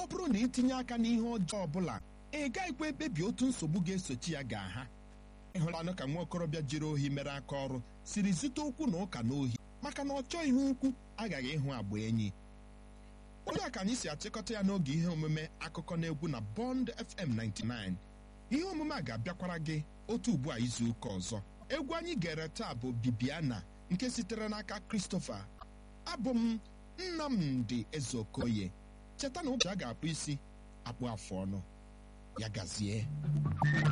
ọ bụrụ na itinye aka n'ihe ọjọọ ọbụla ị gaghịkwa ekpebi otu nsogbu ga-esochi ya ga-aha ịhụlanụ ka nwa okorobịa jiri ohi mere aka ọrụ siri zute okwu na ụka n'ohi maka na ọ chọghị ihe ukwu aghaghị ịhụ agba enyi onye a ka anyị si achịkọta ya n'oge ihe omume akụkọ na egwu na Bond FM 99 ihe omume a ga-abịakwara gị otu ugbu a izu ụka ọzọ egwu anyị gere taa bụ Bibiana nke sitere n'aka Christopher abụ m Nnamdi Ezeokoye cheta na ụbọchị a ga-akpụ isi akpụ afụ ọnụ ya gazie